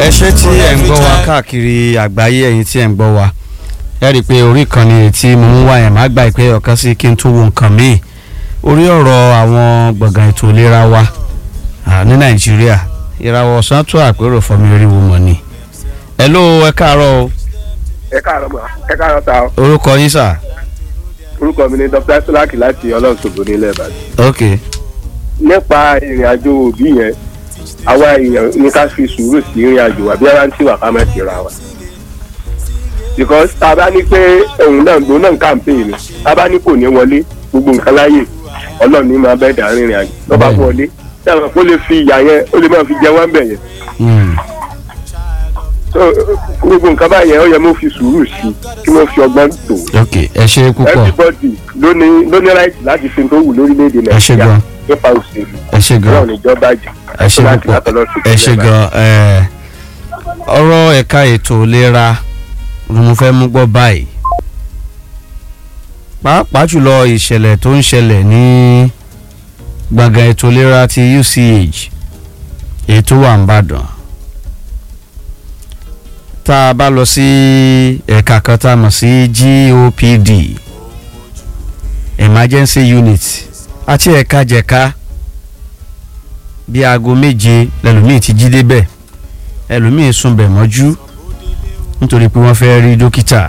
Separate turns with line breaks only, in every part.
ẹ ṣé tí ẹ̀ ń gbọ́ wa káàkiri àgbáyé ẹ̀yin tí ẹ̀ ń gbọ́ wa ẹ rí i pé orí kan ni tí mo ń wá yẹn má gbà pé ọ̀kan sí kí n tún wo nǹkan míì orí ọ̀rọ̀ àwọn gbọ̀ngàn ètò ìlera wa ní nàìjíríà ìràwọ̀ ọ̀sán tó àpérò fọmi oríwo mọ̀ ni. ẹ ló ẹ káàárọ̀ o.
ẹ káàárọ̀ mà ẹ káàárọ̀ ta o.
orúkọ yín sà.
orúkọ mi ni dr sulaki láti ọlọ́ọ̀ṣogbo nílẹ̀ ìbàdàn.
ok
nípa ìrìn àjò òbí yẹn àwa èèyàn ní ká fi sùúrù sí ìrìn àjò wa bí ara ń tì wá ká má ti ra wa. because tá a bá ní pé òun náà gbóná náà ń campaign ni tá a bá ní kò ní wọlé gbogbo nǹkan láyè ọlọ́run ní máa bẹ́ẹ̀ dà rìnrìn àjò tó bá wọlé sẹ́wọ̀n kó lè fi ìyá yẹn ó lè máa fi jẹ wọ́n bẹ̀ yẹn. so gbogbo nǹkan báyẹn ó yẹ mo fi sùúrù sí kí mo fi ọgbọ́n tó.
ok ẹ ṣe púpọ̀
everybody ló ní ló ní right láti fi tó wù lórílẹ̀‐èdè
ẹ ṣe
nàìjíríà
gan
nípa òṣèlú
ẹ ṣe gan
ọlọ́run ìjọba jù
ẹ ṣe púpọ̀ ẹ ṣe gan ẹ ọ̀rọ̀ ẹ̀ka ètò ìlera ni mo fẹ́ mú gbọ́ báyìí pàápàá jùlọ ìṣẹ̀lẹ̀ tó ń ṣẹlẹ̀ ní gbọ̀ngàn ètò ìlera ti UCH èyí tó wà ń bàdàn tá a bá lọ sí ẹ̀ka kan tá a mọ̀ sí GOPD emergency unit àti ẹ̀ka jẹ̀ka bí aago méje lẹ́lòmíì ti jí débẹ̀ ẹlòmíì sunbẹ̀ mọ́jú nítorí pé wọ́n fẹ́ rí dókítà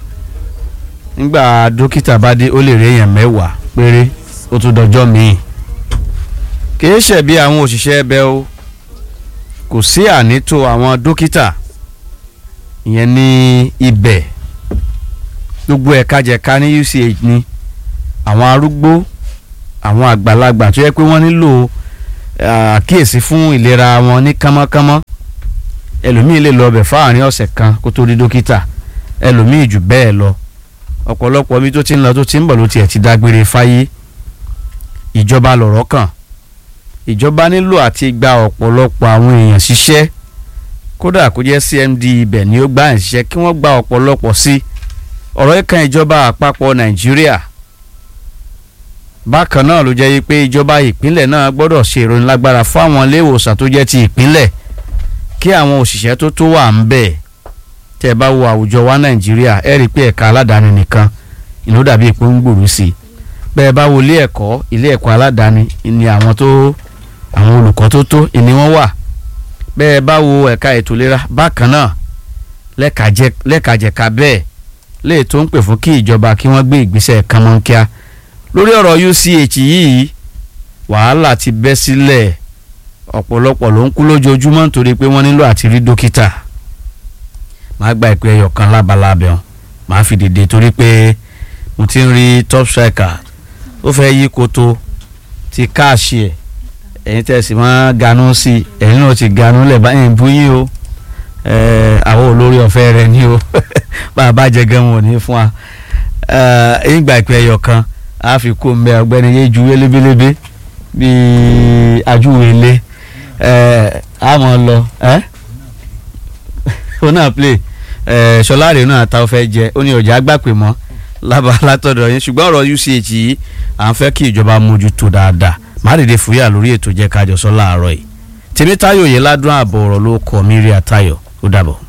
nígbà dókítà bá dé ó lè rí èèyàn mẹ́wàá péré ó tún dọjọ́ míì kìí ṣe bí àwọn òṣìṣẹ́ ẹbẹ̀ o kò sí ànító àwọn dókítà ìyẹn ní ibẹ̀ gbogbo ẹ̀ka jẹ̀ka ní UCH ni àwọn arúgbó àwọn àgbàlagbà tó yẹ pé wọ́n nílò àkíyèsí fún ìlera wọn ní kánmọ́kánmọ́ ẹlòmíì lè lọ ọbẹ̀ fáàrin ọ̀sẹ̀ kan kó tó rí dókítà ẹlòmíì jù bẹ́ẹ̀ lọ ọ̀pọ̀lọpọ̀ mi tó ti ń lọ tó ti ń bọ̀ ló tiẹ̀ ti dágbére fáyé ìjọba lọ̀rọ̀ kàn ìjọba nílò àti gba ọ̀pọ̀lọpọ̀ àwọn èèyàn ṣiṣẹ́ kódà kó jẹ́ CMD ibẹ̀ ni ó gbà ń ṣiṣẹ́ kí wọ́n gba ọ̀pọ̀lọpọ̀ sí ọ̀rọ̀ ìkan ìjọba àpapọ̀ Nàìjíríà bákan náà ló jẹ́ pé ìjọba ìpínlẹ̀ náà gbọ́dọ̀ ṣe ìrónilágbára fún àwọn ilé ìwòsàn tó jẹ́ ti ìpínlẹ̀ kí àwọn òṣìṣẹ́ tó tó wà ń bẹ̀ tẹ́ ẹ bá wo àwùjọ wa nàìjíríà ẹ rí i pé ẹ̀ka aládàáni nìkan ìlú dàbí ìpò ń gbòòrò sí i bẹ́ẹ̀ bá wo ilé ẹ̀kọ́ ilé ẹ̀kọ́ aládàáni ni àwọn tó àwọn olùkọ́ tó tó ìní wọn wà bẹ́ẹ̀ bá wo ẹ̀ka ètò ìlera bákan náà lẹ́kàjẹ̀ka bẹ́ẹ̀ léè tó ń pè fún kí ìjọba kí wọ́n gbé ìgbésẹ̀ kánmọ́nkíá lórí ọ̀rọ̀ UCH yìí wàhálà ti bẹ́ sílẹ̀ ọ̀pọ̀lọpọ̀ ló ń kú lójoojúmọ́ nítorí pé wọ́n nílò àti rí dókítà máa gba ìpè ẹyọ kan lábalábẹ́ wọn máa fi dìde torí pé mo ti ń rí top striker ó fẹ́ yí koto ti káàṣì ẹ̀ ẹ̀yin tẹ̀sí máa ganú sí i ẹ̀yin náà ti ganú lẹ̀ báyìí ń bú yín o àwọn olórí ọ̀fẹ́ rẹ̀ ni o bá a bá jẹ gan wọn ò ní fún wa ẹ̀yin gba ìpè ẹyọ kan a fi kó mbẹ ọ̀gbẹ́ni yé ju wélébélébé bíi ajúwèlé ẹ a mọ lọ ẹ ó náà play ẹ sọláàrè náà ta ọ fẹ́ jẹ ó ní ọjà gbàpè mọ́ lába látọ̀dọ̀ yín ṣùgbọ́n ọ̀rọ̀ UCH yìí à ń fẹ́ kí ìjọba mójútó dáadáa má dìde fúyà lórí ètò jẹ́ kájọ sọ láàárọ̀ yìí tèmítáyò yìí ládùn ààbọ̀ ọ̀rọ̀ ló kọ́ mi rí àtayọ̀ ó dàbọ̀.